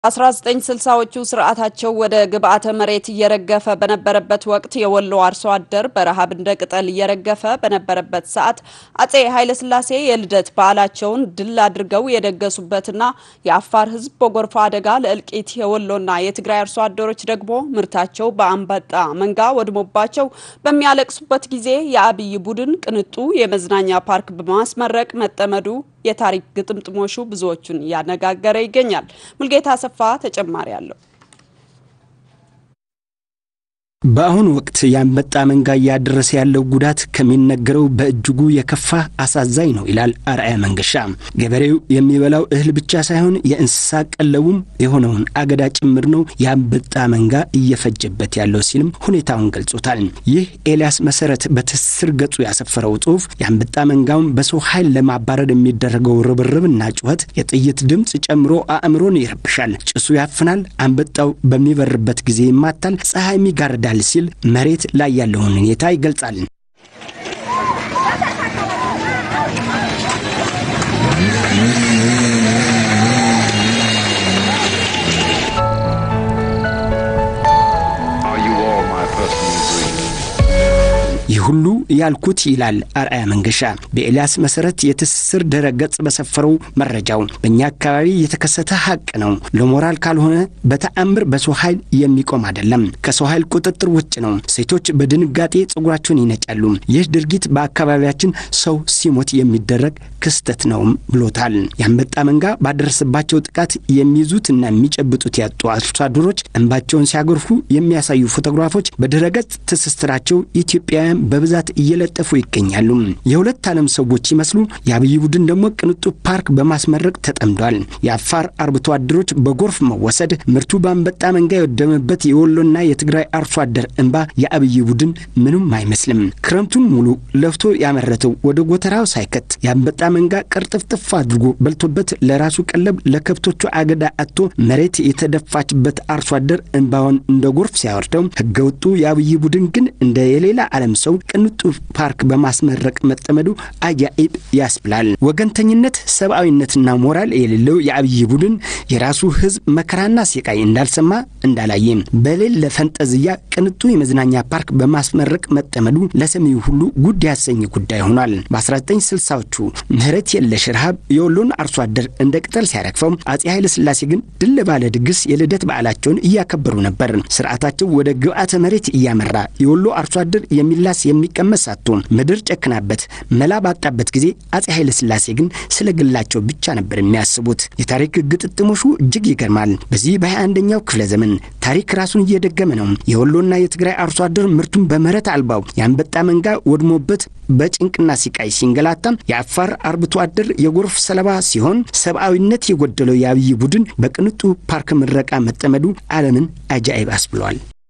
1960ዎቹ ስርዓታቸው ወደ ግብዓተ መሬት እየረገፈ በነበረበት ወቅት የወሎ አርሶ አደር በረሃብ እንደ ቅጠል እየረገፈ በነበረበት ሰዓት አጼ ኃይለሥላሴ የልደት በዓላቸውን ድል አድርገው የደገሱበትና የአፋር ሕዝብ በጎርፍ አደጋ ለእልቂት የወሎና የትግራይ አርሶ አደሮች ደግሞ ምርታቸው በአንበጣ መንጋ ወድሞባቸው በሚያለቅሱበት ጊዜ የአብይ ቡድን ቅንጡ የመዝናኛ ፓርክ በማስመረቅ መጠመዱ የታሪክ ግጥምጥሞሹ ብዙዎቹን እያነጋገረ ይገኛል። ሙልጌታ አሰፋ ተጨማሪ አለው። በአሁኑ ወቅት የአንበጣ መንጋ እያደረሰ ያለው ጉዳት ከሚነገረው በእጅጉ የከፋ አሳዛኝ ነው ይላል አርአያ መንገሻ። ገበሬው የሚበላው እህል ብቻ ሳይሆን የእንስሳ ቀለቡም የሆነውን አገዳ ጭምር ነው የአንበጣ መንጋ እየፈጀበት ያለው ሲልም ሁኔታውን ገልጾታል። ይህ ኤልያስ መሰረት በትስስር ገጹ ያሰፈረው ጽሑፍ የአንበጣ መንጋውን በሰው ኃይል ለማባረር የሚደረገው ርብርብና ጩኸት የጥይት ድምፅ ጨምሮ አእምሮን ይረብሻል። ጭሱ ያፍናል። አንበጣው በሚበርበት ጊዜ ይማታል። ፀሐይም ይጋርዳል ሲል መሬት ላይ ያለውን ሁኔታ ይገልጻል። ይህ ሁሉ ያልኩት ይላል አርአያ መንገሻ በኤልያስ መሰረት የትስስር ድረ ገጽ በሰፈረው መረጃው በእኛ አካባቢ የተከሰተ ሀቅ ነው። ለሞራል ካልሆነ በተአምር በሰው ኃይል የሚቆም አይደለም። ከሰው ኃይል ቁጥጥር ውጭ ነው። ሴቶች በድንጋጤ ጸጉራቸውን ይነጫሉ። ይህ ድርጊት በአካባቢያችን ሰው ሲሞት የሚደረግ ክስተት ነውም ብሎታል። የአንበጣ መንጋ ባደረሰባቸው ጥቃት የሚይዙትና የሚጨብጡት ያጡ አርሶ አደሮች እንባቸውን ሲያጎርፉ የሚያሳዩ ፎቶግራፎች በድረገጽ ትስስራቸው ኢትዮጵያውያን በብዛት እየለጠፉ ይገኛሉ። የሁለት ዓለም ሰዎች ሲመስሉ የአብይ ቡድን ደግሞ ቅንጡ ፓርክ በማስመረቅ ተጠምዷል። የአፋር አርብቶ አደሮች በጎርፍ መወሰድ፣ ምርቱ በአንበጣ መንጋ የወደመበት የወሎና የትግራይ አርሶ አደር እንባ የአብይ ቡድን ምንም አይመስልም። ክረምቱን ሙሉ ለፍቶ ያመረተው ወደ ጎተራው ሳይከት የአንበጣ መንጋ ቅርጥፍጥፍ አድርጎ በልቶበት ለራሱ ቀለብ ለከብቶቹ አገዳ አጥቶ መሬት የተደፋችበት አርሶ አደር እንባውን እንደ ጎርፍ ሲያወርደው ህገወጡ የአብይ ቡድን ግን እንደ የሌላ ዓለም ሰው ቅንጡ ፓርክ በማስመረቅ መጠመዱ አጃኢብ ያስብላል። ወገንተኝነት፣ ሰብአዊነትና ሞራል የሌለው የአብይ ቡድን የራሱ ህዝብ መከራና ሲቃይ እንዳልሰማ እንዳላየ በሌለ ፈንጠዝያ ቅንጡ የመዝናኛ ፓርክ በማስመረቅ መጠመዱ ለሰሚው ሁሉ ጉድ ያሰኝ ጉዳይ ሆኗል። በ1960ዎቹ ምህረት የለሽ ረሃብ የወሎን አርሶ አደር እንደ ቅጠል ሲያረግፈው አጼ ኃይለ ሥላሴ ግን ድል ባለ ድግስ የልደት በዓላቸውን እያከበሩ ነበር። ስርዓታቸው ወደ ግብዓተ መሬት እያመራ የወሎ አርሶ አደር የሚላስ የሚቀመስ ሳትሆን ምድር ጨክናበት መላ ባጣበት ጊዜ አጼ ኃይለ ሥላሴ ግን ስለ ግላቸው ብቻ ነበር የሚያስቡት። የታሪክ ግጥጥሞሹ እጅግ ይገርማል። በዚህ በ21ኛው ክፍለ ዘመን ታሪክ ራሱን እየደገመ ነው። የወሎና የትግራይ አርሶ አደር ምርቱን በምህረት አልባው የአንበጣ መንጋ ወድሞበት በጭንቅና ሲቃይ ሲንገላታም የአፋር አርብቶ አደር የጎርፍ ሰለባ ሲሆን ሰብአዊነት የጎደለው የአብይ ቡድን በቅንጡ ፓርክ ምረቃ መጠመዱ ዓለምን አጃኢብ አስብሏል።